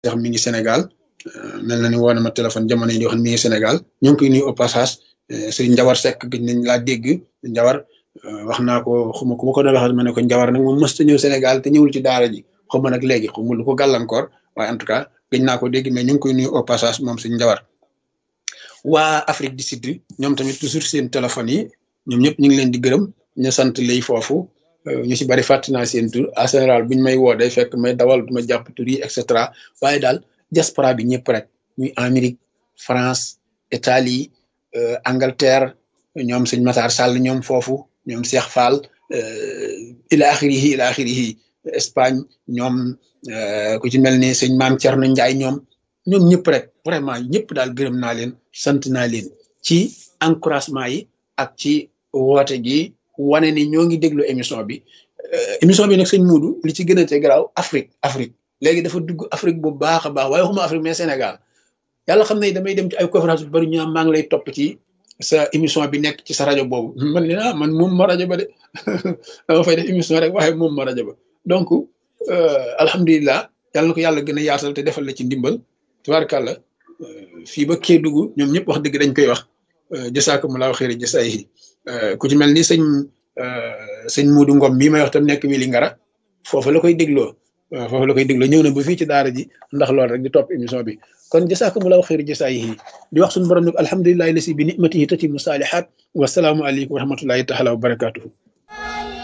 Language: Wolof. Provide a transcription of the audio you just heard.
Cheikh mi ngi Sénégal mel na ni woo na ma téléphone jamono yi di wax mi ngi Sénégal ñoo ngi koy nuyu au passage Serigne Njawar Seck gëj nañ laa dégg Njawar wax naa ko xuma ku ma ko doon waxal ma ne ko Njawar nag moom mës ta ñëw Sénégal te ñëwul ci daara ji xuma nag léegi xuma lu ko gàllankoor waaye en tout cas gëj naa ko dégg mais ñu ngi koy nuyu au passage moom Serigne Njawar waa Afrique du Sud ñoom tamit toujours seen téléphone yi ñoom ñëpp ñu ngi leen di gërëm ñu sant lay foofu ñu si bari fàttali naa seen tur en général buñ may woo day fekk may dawal du ma jàpp tur yi et cetera waaye daal diaspora bi ñëpp rek muy Amérique France Italie Angleterre ñoom sëñ Matar Sall ñoom foofu ñoom Cheikh Fall ila axirihi ila axirihi Espagne ñoom ku ci mel ni sëñ Maam Thierno Ndiaye ñoom ñoom ñëpp rek vraiment ñëpp daal gërëm naa leen sant naa leen ci encouragement yi ak ci woote gi wane ni ñoo ngi déglu émission bi émission bi nag sëñ Muudu li ci gën a te garaaw Afrique Afrique léegi dafa dugg Afrique bu baax a baax waaye waxuma Afrique mais Sénégal yàlla xam ne damay dem ci ay conférence bu bari ñu maa ngi lay topp ci sa émission bi nekk ci sa rajo boobu man ne ah man moom ma rajo ba de dama fay def émission rek waaye moom ma rajo ba donc alhamdulilah yàlla na ko yàlla gën a yaatal te defal la ci ndimbal tubaarkàlla fii ba Kédougou ñoom ñëpp wax dëgg dañ koy wax jasaakumulaahu xayri jasaayihi ku ci mel ni sëñ sëñ Muudu Ngom mii may wax tam nekk wili ngara foofu la koy dégloo waaw foofu la koy dégloo ñëw na ba fii ci daara ji ndax loolu rek di topp émission bi kon jasaakumulaahu xayri jasaayihi di wax suñu borom nag alhamdulilahi lasi bi nimatihi tatimu saalihaat wasalaamu aleykum wa rahmatullahi taala wa barakatuhu